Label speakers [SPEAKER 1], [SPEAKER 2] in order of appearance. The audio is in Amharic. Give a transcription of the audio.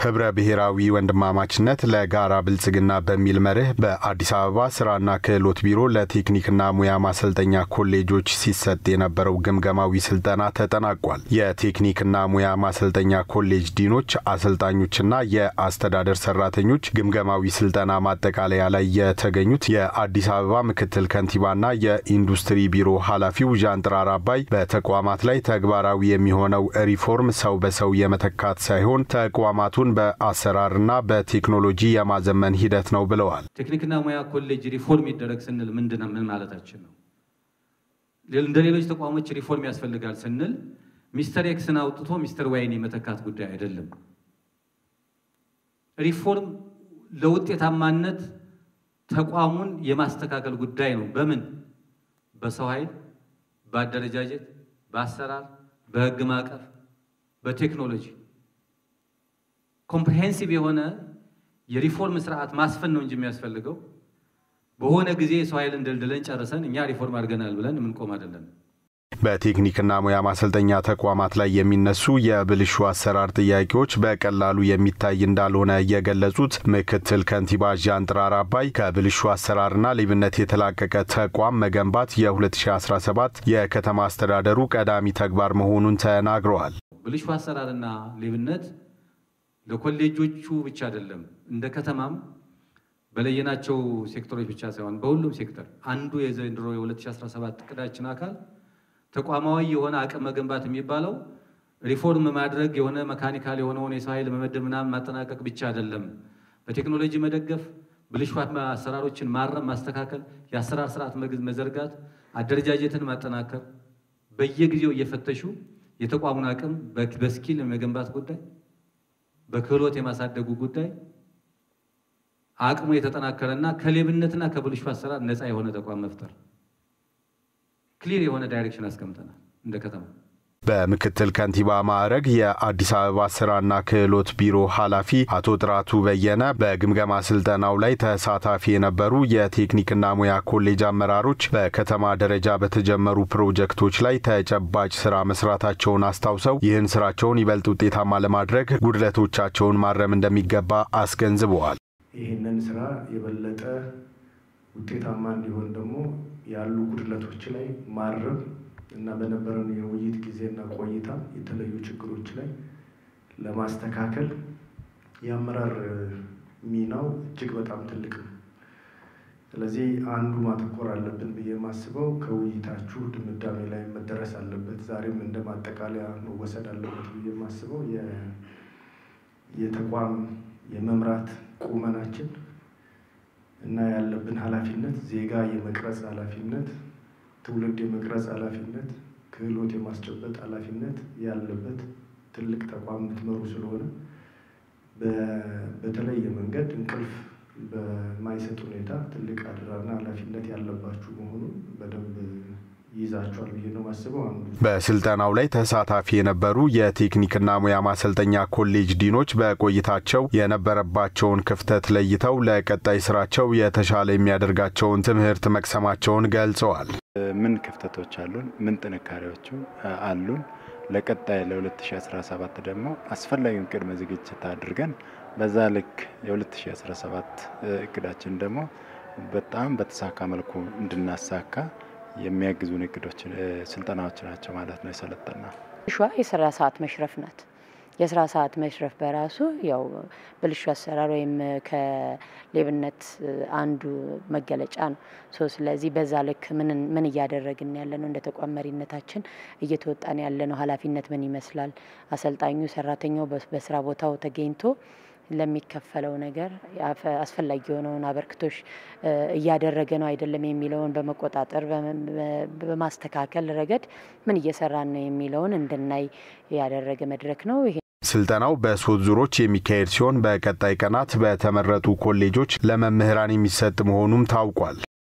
[SPEAKER 1] ህብረ ብሔራዊ ወንድማማችነት ለጋራ ብልጽግና በሚል መርህ በአዲስ አበባ ስራና ክህሎት ቢሮ ለቴክኒክና ሙያ ማሰልጠኛ ኮሌጆች ሲሰጥ የነበረው ግምገማዊ ስልጠና ተጠናቋል። የቴክኒክና ሙያ ማሰልጠኛ ኮሌጅ ዲኖች፣ አሰልጣኞችና የአስተዳደር ሰራተኞች ግምገማዊ ስልጠና ማጠቃለያ ላይ የተገኙት የአዲስ አበባ ምክትል ከንቲባና የኢንዱስትሪ ቢሮ ኃላፊው ዣንጥራር አባይ በተቋማት ላይ ተግባራዊ የሚሆነው ሪፎርም ሰው በሰው የመተካት ሳይሆን ተቋማቱን በአሰራርና በቴክኖሎጂ የማዘመን ሂደት ነው ብለዋል።
[SPEAKER 2] ቴክኒክና ሙያ ኮሌጅ ሪፎርም ይደረግ ስንል ምንድን ነው? ምን ማለታችን ነው? እንደ ሌሎች ተቋሞች ሪፎርም ያስፈልጋል ስንል ሚስተር ኤክስን አውጥቶ ሚስተር ዋይን የመተካት ጉዳይ አይደለም። ሪፎርም ለውጤታማነት ተቋሙን የማስተካከል ጉዳይ ነው። በምን? በሰው ኃይል፣ በአደረጃጀት፣ በአሰራር፣ በህግ ማዕቀፍ፣ በቴክኖሎጂ ኮምፕሬሄንሲቭ የሆነ የሪፎርም ስርዓት ማስፈን ነው እንጂ የሚያስፈልገው በሆነ ጊዜ የሰው ኃይልን ደልድለን ጨርሰን እኛ ሪፎርም አድርገናል ብለን የምንቆም አይደለም።
[SPEAKER 1] በቴክኒክና ሙያ ማሰልጠኛ ተቋማት ላይ የሚነሱ የብልሹ አሰራር ጥያቄዎች በቀላሉ የሚታይ እንዳልሆነ የገለጹት ምክትል ከንቲባ ዣንጥራር አባይ ከብልሹ አሰራርና ሌብነት የተላቀቀ ተቋም መገንባት የ2017 የከተማ አስተዳደሩ ቀዳሚ ተግባር መሆኑን ተናግረዋል።
[SPEAKER 2] ብልሹ አሰራርና ሌብነት ለኮሌጆቹ ብቻ አይደለም፣ እንደ ከተማም በለየናቸው ሴክተሮች ብቻ ሳይሆን በሁሉም ሴክተር አንዱ የዘንድሮ የ2017 እቅዳችን አካል ተቋማዊ የሆነ አቅም መገንባት የሚባለው ሪፎርም ማድረግ የሆነ መካኒካል የሆነውን የሰው ኃይል መመደብ ምናምን ማጠናቀቅ ብቻ አይደለም። በቴክኖሎጂ መደገፍ፣ ብልሹ አሰራሮችን ማረም፣ ማስተካከል፣ የአሰራር ስርዓት መዘርጋት፣ አደረጃጀትን ማጠናከር፣ በየጊዜው እየፈተሹ የተቋሙን አቅም በስኪል የመገንባት ጉዳይ በክህሎት የማሳደጉ ጉዳይ አቅሙ የተጠናከረና ከሌብነትና ከብልሹ አሰራር ነፃ የሆነ ተቋም መፍጠር ክሊር የሆነ ዳይሬክሽን አስቀምጠናል እንደ ከተማ።
[SPEAKER 1] በምክትል ከንቲባ ማዕረግ የአዲስ አበባ ስራና ክህሎት ቢሮ ኃላፊ አቶ ጥራቱ በየነ በግምገማ ስልጠናው ላይ ተሳታፊ የነበሩ የቴክኒክና ሙያ ኮሌጅ አመራሮች በከተማ ደረጃ በተጀመሩ ፕሮጀክቶች ላይ ተጨባጭ ስራ መስራታቸውን አስታውሰው ይህን ስራቸውን ይበልጥ ውጤታማ ለማድረግ ጉድለቶቻቸውን ማረም እንደሚገባ አስገንዝበዋል።
[SPEAKER 3] ይህንን ስራ የበለጠ ውጤታማ እንዲሆን ደግሞ ያሉ ጉድለቶች ላይ ማረም እና በነበረን የውይይት ጊዜና ቆይታ የተለዩ ችግሮች ላይ ለማስተካከል የአመራር ሚናው እጅግ በጣም ትልቅ ነው። ስለዚህ አንዱ ማተኮር አለብን ብዬ የማስበው ከውይይታችሁ ድምዳሜ ላይ መደረስ አለበት። ዛሬም እንደ ማጠቃለያ መወሰድ አለበት ብዬ የማስበው የተቋም የመምራት ቁመናችን እና ያለብን ኃላፊነት ዜጋ የመቅረጽ ኃላፊነት ትውልድ የመቅረጽ ኃላፊነት፣ ክህሎት የማስጨበጥ ኃላፊነት ያለበት ትልቅ ተቋም የምትመሩ ስለሆነ በተለየ መንገድ እንቅልፍ በማይሰጥ ሁኔታ ትልቅ አደራና ኃላፊነት ያለባችሁ መሆኑን በደንብ ይዛቸዋል ብዬ ነው ማስበው። አንዱ
[SPEAKER 1] በስልጠናው ላይ ተሳታፊ የነበሩ የቴክኒክና ሙያ ማሰልጠኛ ኮሌጅ ዲኖች በቆይታቸው የነበረባቸውን ክፍተት ለይተው ለቀጣይ ስራቸው የተሻለ የሚያደርጋቸውን ትምህርት መቅሰማቸውን ገልጸዋል።
[SPEAKER 4] ምን ክፍተቶች አሉን? ምን ጥንካሬዎቹ አሉን? ለቀጣይ ለ2017 ደግሞ አስፈላጊውን ቅድመ ዝግጅት አድርገን በዛ ልክ የ2017 እቅዳችን ደግሞ በጣም በተሳካ መልኩ እንድናሳካ የሚያግዙን እቅዶች ስልጠናዎች ናቸው ማለት ነው የሰለጠና
[SPEAKER 5] ሿ የስራ ሰዓት መሽረፍ ናት። የስራ ሰዓት መሽረፍ በራሱ ያው ብልሹ አሰራር ወይም ከሌብነት አንዱ መገለጫ ነው። ሶ ስለዚህ በዛ ልክ ምን እያደረግን ያለ ነው? እንደ ተቋም መሪነታችን እየተወጣን ያለ ነው ኃላፊነት ምን ይመስላል? አሰልጣኙ ሰራተኛው በስራ ቦታው ተገኝቶ ለሚከፈለው ነገር አስፈላጊ የሆነውን አበርክቶች እያደረገ ነው አይደለም የሚለውን በመቆጣጠር በማስተካከል ረገድ ምን እየሰራን ነው የሚለውን እንድናይ ያደረገ መድረክ ነው።
[SPEAKER 1] ስልጠናው በሶስት ዙሮች የሚካሄድ ሲሆን በቀጣይ ቀናት በተመረጡ ኮሌጆች ለመምህራን የሚሰጥ መሆኑም ታውቋል።